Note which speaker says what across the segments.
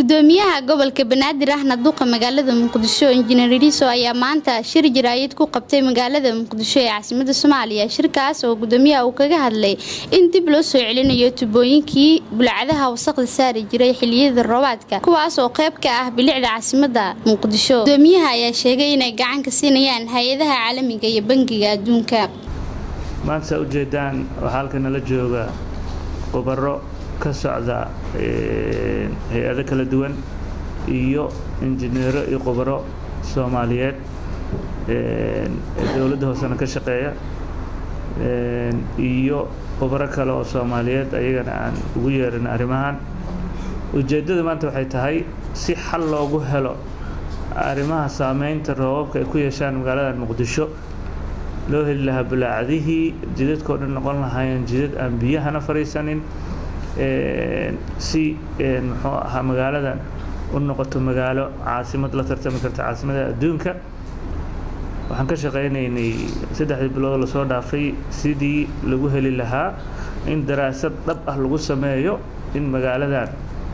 Speaker 1: gudoomiyaha gobolka banaadir ahna duqa magaalada muqdisho injineer iliso ayaa maanta shir jaraayid ku qabtay magaalada muqdisho ee caasimada soomaaliya shirkaas oo gudoomiyaha uu kaga hadlay in dib loo soo celinayo tubooyinkii bulcadaha wasaqda saari jiray xiliyada roobaadka kuwaas oo qayb ka ah bilicda caasimada muqdisho gudoomiyaha ayaa sheegay inay gacan ka siinayaan hay-adaha caalamiga iyo bangiga adduunka
Speaker 2: maanta saa ujeedaan waxaa halka nala jooga khubaro ka socda hay-ado kala duwan iyo injineero iyo khubaro soomaaliyeed dowladda hoosena ka shaqeeya iyo khubaro kale oo soomaaliyeed ayagana aan ugu yeerin arrimahan ujeeddada maanta waxay tahay si xal loogu helo arrimaha saameynta roobabka ay ku yeeshaan magaalada muqdisho loo heli lahaa bulaacadihii jidadkao dhan noqon lahaayeen jidad aan biyahana fadhiisanin si muxuu ahaa magaaladan u noqoto magaalo caasimad la tartami karta caasimada adduunka waxaan ka shaqaynaynay saddexdii bilood lasoo dhaafay sidii lagu heli lahaa in daraasad dhab ah lagu sameeyo in magaaladan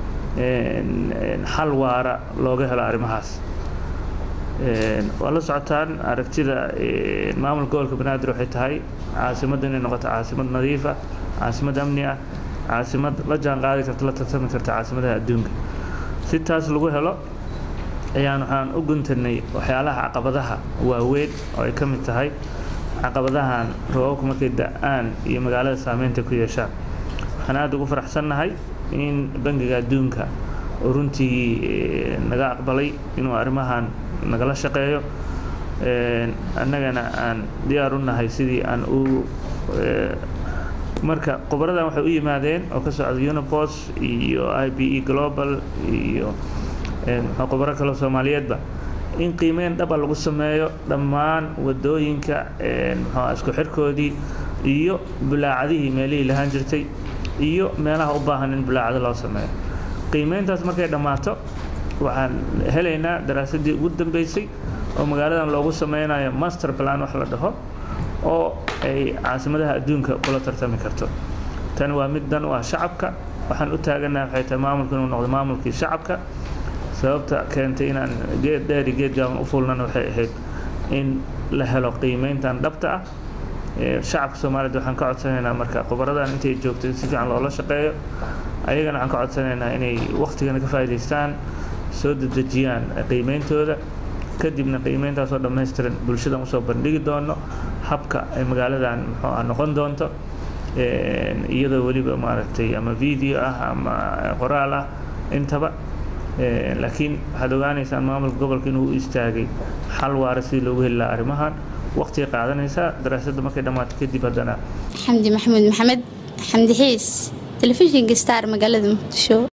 Speaker 2: xal waara looga helo arrimahaas waa la socotaan aragtida maamulka gobolka banaadir waxay tahay caasimadda inay noqoto caasimad nadiif ah caasimad amni ah caasimad la jaan qaadi karta la tartami karta caasimadaha adduunka si taas lagu helo ayaan waxaan u guntanay waxyaalaha caqabadaha waaweyn oo ay ka mid tahay caqabadahan roobabku markay da-aan iyo magaalada saameynta ku yeeshaan waxaan aada ugu faraxsannahay in bangiga adduunka oo runtii naga aqbalay inuu arrimahan nagala shaqeeyo annagana aan diyaar u nahay sidii aan u marka khubaradan waxay u yimaadeen oo ka socda unibos iyo i b e global iyo khubaro kaleo soomaaliyeedba in qiimeyn dhaba lagu sameeyo dhammaan wadooyinka mxua isku xirkoodii iyo bulaacadihii meelihii lahaan jirtay iyo meelaha u baahan in bulaacado loo sameeyo qiimeyntaas markay dhammaato waxaan helaynaa daraasadii ugu dambeysay oo magaaladan loogu sameynayo master plan wax la dhaho oo ay caasimadaha adduunka kula tartami karto tani waa mid dan u ah shacabka waxaan u taaganaha waxay tahay maamulku inuu noqdo maamulkii shacabka sababta keentay inaan geed dheeri geed gaaban u fulnana waxay ahayd in la helo qiimeyntan dhabta ah shacabka soomaaliyed waxaan ka codsanaynaa marka khubaradan intay joogto in si fiican loola shaqeeyo ayagana waxaan ka codsanaynaa inay waktigana ka faa'idaystaan soo dedejiyaan qiimeyntooda kadibna qiimeyntaasoo dhammaystiran bulshadan usoo bandhigi doono habka ay magaaladan muxuu ah noqon doonto iyadoo weliba maaragtay ama video ah ama qoraal ah intaba laakiin waxaad ogaanaysaan maamulka gobolka inuu u istaagay xal waara sidii loogu heli lahaa arrimahan waqtigay qaadanaysaa daraasadda markay dhammaato kadib haddana
Speaker 1: xamdi maxamuud maxamed xamdi xiis telefishinka star magaalada muqdisho